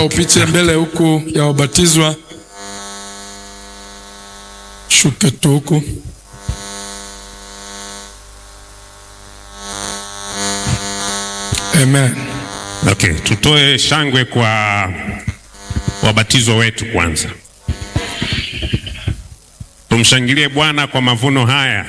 Upite mbele huku ya wabatizwa, shuke tu huku. Amen. Okay, tutoe shangwe kwa wabatizwa wetu kwanza. Tumshangilie Bwana kwa mavuno haya,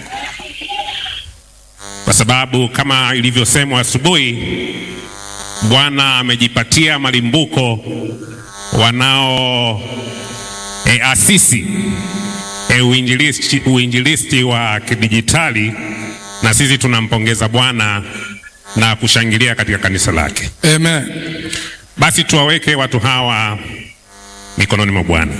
kwa sababu kama ilivyosemwa asubuhi, Bwana amejipatia malimbuko wanao e, asisi e, uinjilisti, uinjilisti wa kidijitali, na sisi tunampongeza Bwana na kushangilia katika kanisa lake. Amen. Basi tuwaweke watu hawa mikononi mwa Bwana.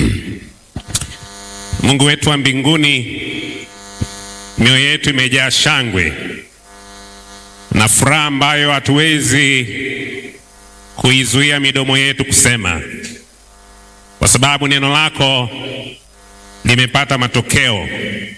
Mungu wetu wa mbinguni, mioyo yetu imejaa shangwe na furaha ambayo hatuwezi kuizuia midomo yetu kusema, kwa sababu neno lako limepata matokeo,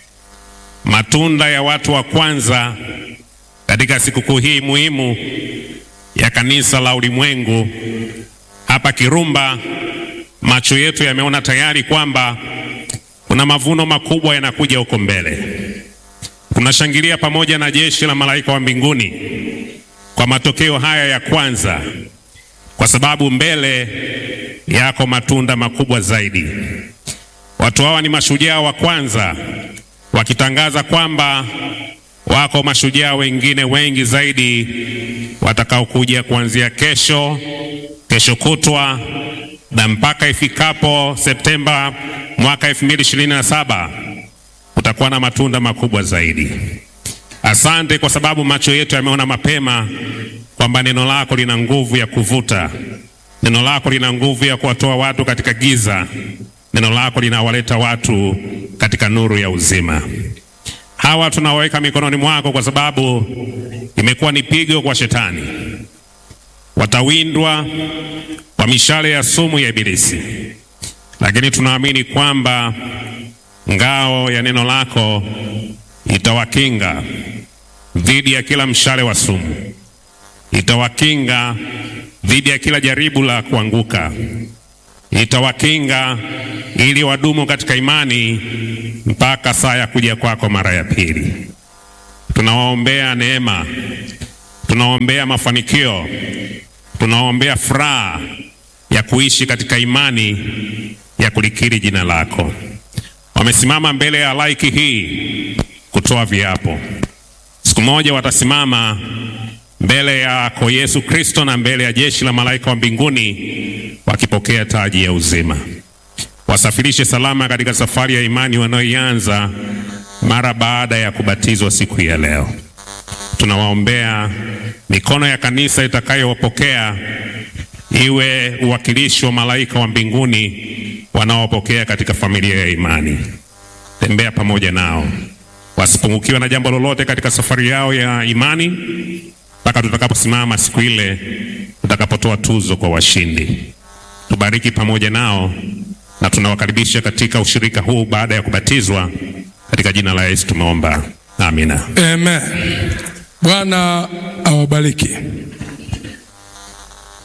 matunda ya watu wa kwanza katika sikukuu hii muhimu ya kanisa la ulimwengu hapa Kirumba. Macho yetu yameona tayari kwamba kuna mavuno makubwa yanakuja huko mbele. Tunashangilia pamoja na jeshi la malaika wa mbinguni kwa matokeo haya ya kwanza, kwa sababu mbele yako matunda makubwa zaidi. Watu hawa ni mashujaa wa kwanza, wakitangaza kwamba wako mashujaa wengine wengi zaidi watakaokuja kuanzia kesho, kesho kutwa na mpaka ifikapo Septemba mwaka 2027 utakuwa na matunda makubwa zaidi. Asante kwa sababu macho yetu yameona mapema kwamba neno lako lina nguvu ya kuvuta, neno lako lina nguvu ya kuwatoa watu katika giza, neno lako linawaleta watu katika nuru ya uzima. Hawa tunawaweka mikononi mwako kwa sababu imekuwa ni pigo kwa shetani. Watawindwa kwa mishale ya sumu ya Ibilisi, lakini tunaamini kwamba ngao ya neno lako itawakinga dhidi ya kila mshale wa sumu, itawakinga dhidi ya kila jaribu la kuanguka, itawakinga ili wadumu katika imani mpaka saa ya kuja kwako mara ya pili. Tunawaombea neema, tunawaombea mafanikio, tunawaombea furaha ya kuishi katika imani ya kulikiri jina lako. Wamesimama mbele ya laiki hii kutoa viapo. Siku moja watasimama mbele yako Yesu Kristo na mbele ya jeshi la malaika wa mbinguni wakipokea taji ya uzima. Wasafirishe salama katika safari ya imani wanayoianza mara baada ya kubatizwa siku ya leo. Tunawaombea mikono ya kanisa itakayowapokea iwe uwakilishi wa malaika wa mbinguni wanaopokea katika familia ya imani. Tembea pamoja nao, wasipungukiwe na jambo lolote katika safari yao ya imani mpaka tutakaposimama siku ile tutakapotoa tuzo kwa washindi. Tubariki pamoja nao na tunawakaribisha katika ushirika huu baada ya kubatizwa. Katika jina la Yesu tumeomba, amina. Amen. Bwana awabariki.